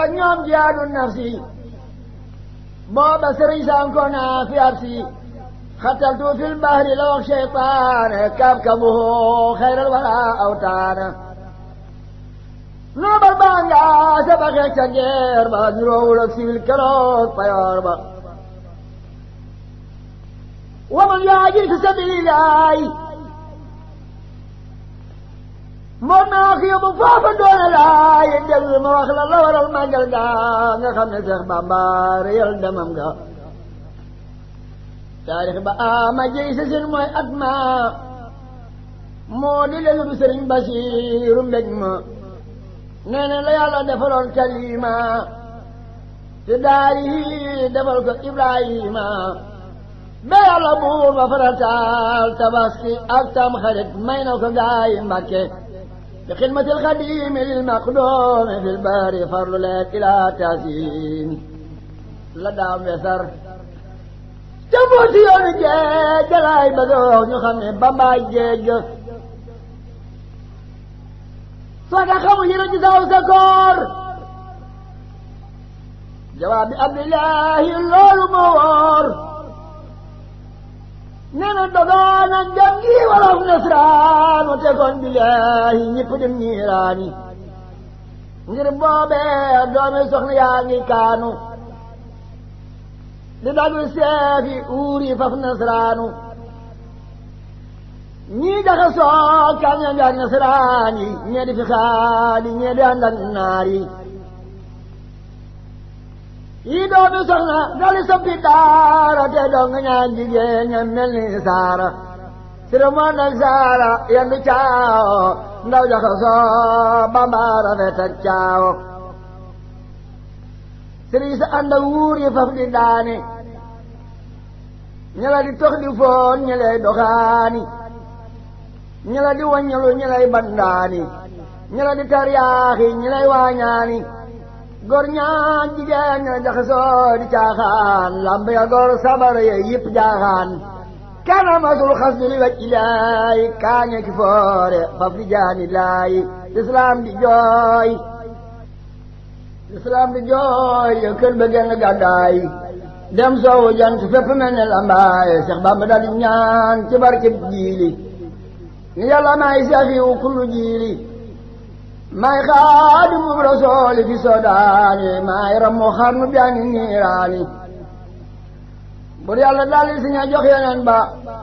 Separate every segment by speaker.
Speaker 1: ak ñoom jihaadu nafsi booba sëriñ sanko naa fi ab si xataltu fil bahri la wax cheytaane kabkabuhu xayral wara awtaana noobal baa nga sabaxee ca geer ba niroowul ak siwil keroog payoor ba waman yaajir fi sabilillahi moo naa ko yóbbu foofa doone laay déglu ma wax la la waral màggal ga nga xam ne Seex Bàmba réyal demam ga taarix ba ama jëy sa sin mooy at ma moo di lelu du sëriñ Basiiru mbég ma nee na la yàlla defaloon kalima te daari defal ko Ibrahima ba yàlla buur ba farataal tabaski ak tam xarit may na ko gaayi Mbàkke bi xidmatil xadimi lil maqdoomi fil bari farlu leen ilaa taasiin la daam wesar te mbooti yoonu géej galaay ba dox ñu xam ne bambaay géej soo tax xamu yëre ci saw sa koor jawaab bi abdillahi loolu moo wóor nee na dogaan ak jam gi wolof nasraan mu tegoon billahi ñëpp dem ñiiraani ngir boobee doomi soxna yaa ngi kaanu di dagg seefi uuri faf nasraanu ñii daxa soo kaña ngaak nasraan yi ñee di fi xaali ñee di ànd ak naar yi yii doomi soxna dali soppi daara te doo nga ñaan jigéen ña mel ni saara sira moon ak saara yendu caawo ndaw jaxa soo bambaara fet ak caawo sëriñ sa ànd ak wuur yi faf di daane ña la di tox di foon ña lay doxaani ña la di waññalu ña lay bandaani ña la di taryaaxi ña lay waañaani gor ñaan jigéen ña jaxasoo di caaxaan lamb ya gor sabar ya yëpp jaaxaan kana masul xas du li waj ilaay kaañe ki foore faf di jaani laay lislaam di jooy lislaam di jooy ya kër ba genn gàddaay dem soowu jant fépp mel ne lambaay Seex Bamba dal di ñaan ci barkeb jiili ni yàlla may safiwu kullu jiili may xaadimu rasooli fi sodaani may rammu xarnu bi ani niiraani bur yàlla daldi si ña jox yeneen ba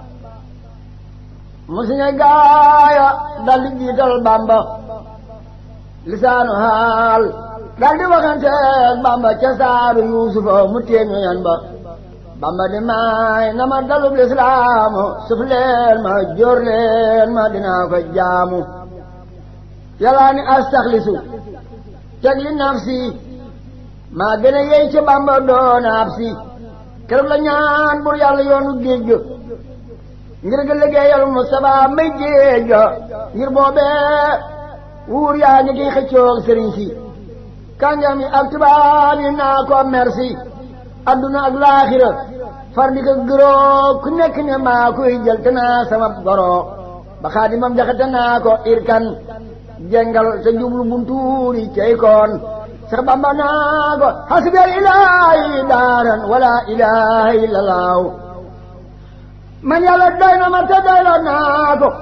Speaker 1: mu si ña gaaya daldi jiital Bamba lisaanu haal daldi waxanteeg Bamba ca saaru Yuusufa mu téeñu yan ba Bamba di may na ma dalub lislaamu suf leen ma jóor leen ma dinaa ko jaamu yàllaa ni astaxlisu teg li nafsi maa gën a yey ci Bamba doona ab si keroog la ñaan bur yàlla yoonu géej ga ngir ga liggéeyal Mustafa may géej ga ngir boobee wuur yaa ngi kiy xëccoog sëriñ si kàngam yi ak tubaab yi naa ko merci adduna ak laaxira far di ko gëroo ku nekk ne maa koy jël te naa sama goro ba xaadimam jaxate naa ko irkan jengal te jublu buntuuri cey koon sax bamba naa ko hasbiyal ilaahi daaran wala ilaha illa laaw man yàlla doy na ma te doyloo naa ko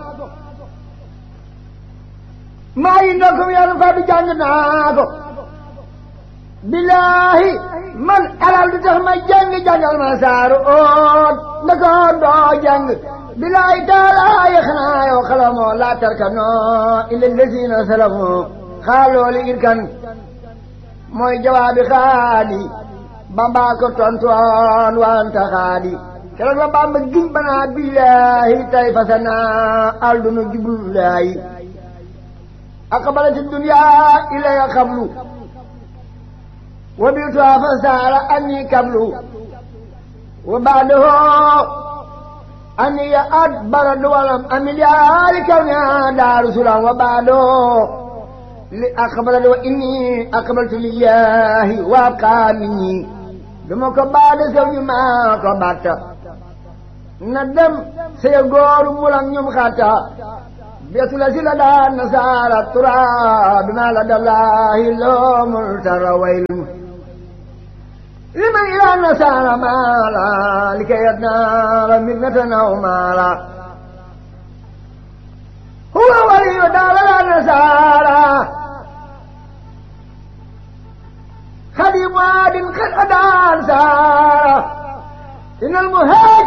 Speaker 1: maa yi ndokkum yàlla fa bi jàng naa ko billaahi man alal du tax ma jàng jàngal ma saaru oot ndako doo jàng billaahi taalaa yi xanaa yow xalamoo laa tarkanoo illa lesiina salamoo xaalooli irkan mooy jawaabi xaadi bambaa ko tontoon wanta xaadi keroog la bamba giñ banaa billaahi tay fasanaa aldunu jublulaayi aqbalati duniyaa ilaya xablu وبيتها فسال أني قبل وبعده أني أدبر ولم أمل يا لكونها دار سلام وبعده لأقبل وإني أقبلت لله وأبقى مني دمك بعد سوي ما كبرت ندم سيغور مولم يوم خاتا بيت لسل دان نسار التراب بما لدى الله لوم التر ويل لمن إلى النسار مالا لكي يتنال منة أو مالا هو ولي دار النسارى خديم واد قد أدان سارة إن المهاجر